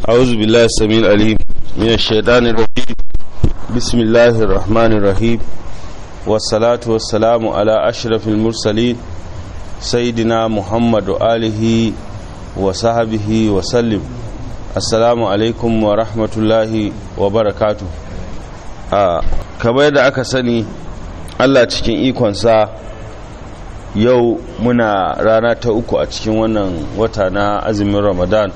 أعوذ بالله السميع العليم من الشيطان الرجيم بسم الله الرحمن الرحيم والصلاة والسلام على أشرف المرسلين سيدنا محمد وآله وصحبه وسلم السلام عليكم ورحمة الله وبركاته kamar yadda aka sani Allah cikin ikonsa yau muna rana ta uku a cikin wannan wata na azumin ramadan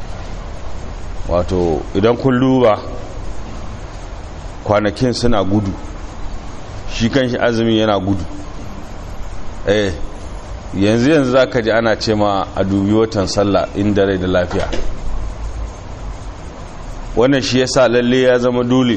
wato idan kun duba kwanakin suna gudu shi kan shi azumin yana gudu eh yanzu yanzu za ka ji ana ce ma a dubi watan sallah inda rai da lafiya wannan shi yasa lalle ya zama dole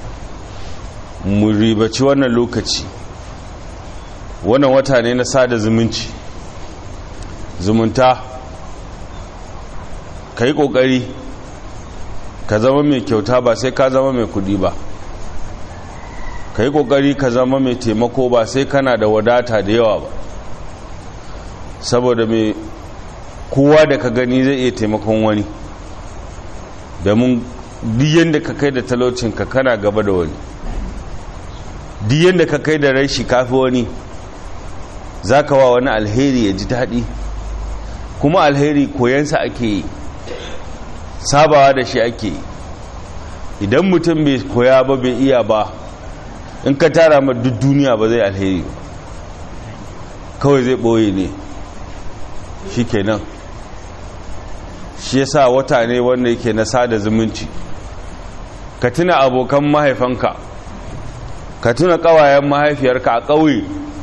mu ribaci wannan lokaci wannan wata ne na sada zumunci zumunta ka yi ƙoƙari ka zama mai kyauta ba sai ka zama mai kudi ba ka yi ƙoƙari ka zama mai taimako ba sai kana da wadata da yawa ba saboda mai kowa da ka gani zai iya taimakon wani domin diyan da ka kai da talaucinka kana gaba da wani diyan da ka kai da rashi kafi wani za ka wa wani alheri ya ji daɗi kuma alheri koyansa ake yi sabawa da shi ake yi idan mutum bai koya ba bai iya ba in ka tara ma duk duniya ba zai alheri ba kawai zai ɓoye ne shi kenan shi yasa wata ne wanda yake na sada zumunci ka tuna abokan mahaifanka ka tuna ƙawayen mahaifiyarka a ƙauye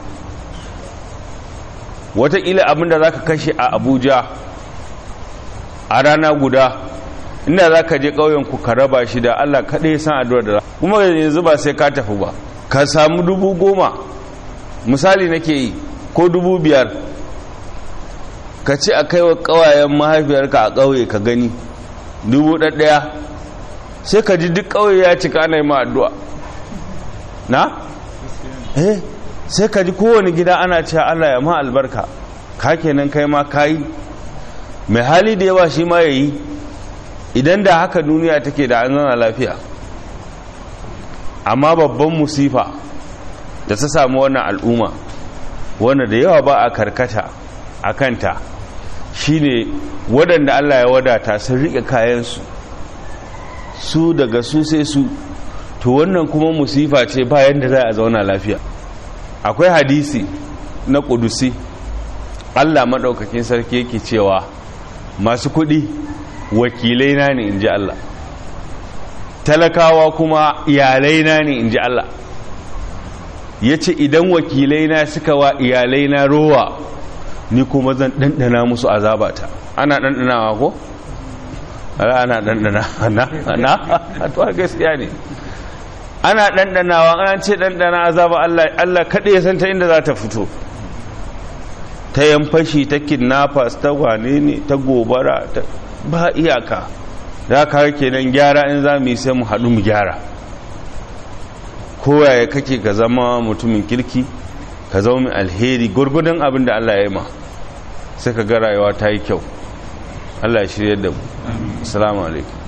wataƙila abinda za ka kashe a abuja a rana guda inda za ka je ƙauyenku ka raba shi da allah kaɗai san addu'ar da kuma yanzu ba sai ka tafi ba ka samu dubu goma misali nake yi ko dubu biyar ka ci a kai wa ƙawayen mahaifiyarka a ƙauye ka gani dubu ɗaɗɗaya sai ka ji duk ƙauye ya cika ana yi ma addu'a na? eh sai ka ji kowane gida ana cewa Allah ya ma albarka ka kenan kai ma kayi mai hali da yawa shi ma yayi idan da haka duniya take da an zana lafiya amma babban musifa da ta samu wannan al'umma wanda da yawa ba a karkata a kanta shine waɗanda Allah ya wadata sun riƙe kayansu su daga su sai su to wannan kuma musifa ce bayan da za a zauna lafiya akwai hadisi na ƙudusi allah maɗaukakin sarki yake cewa masu kuɗi wakilai na ne in ji allah talakawa kuma iyalai na ne in ji allah ya ce idan wakilai na suka wa iyalai na rowa ni kuma zan ɗanɗana musu azabata ana ɗanɗanawa ko? ana ɗanɗana na to gaskiya ne ana ɗanɗanawa an ce ɗanɗana azaba Allah Allah kaɗai ya san ta inda za ta fito ta yamfashi ta kidnappers ta wane ne ta gobara ta ba iyaka da ka kenan gyara in za mu yi sai mu haɗu mu gyara kowaye kake ka zama mutumin kirki ka zama mai alheri gurgudun abin da Allah ya yi ma sai ka ga rayuwa ta yi kyau Allah ya shirya da mu assalamu alaikum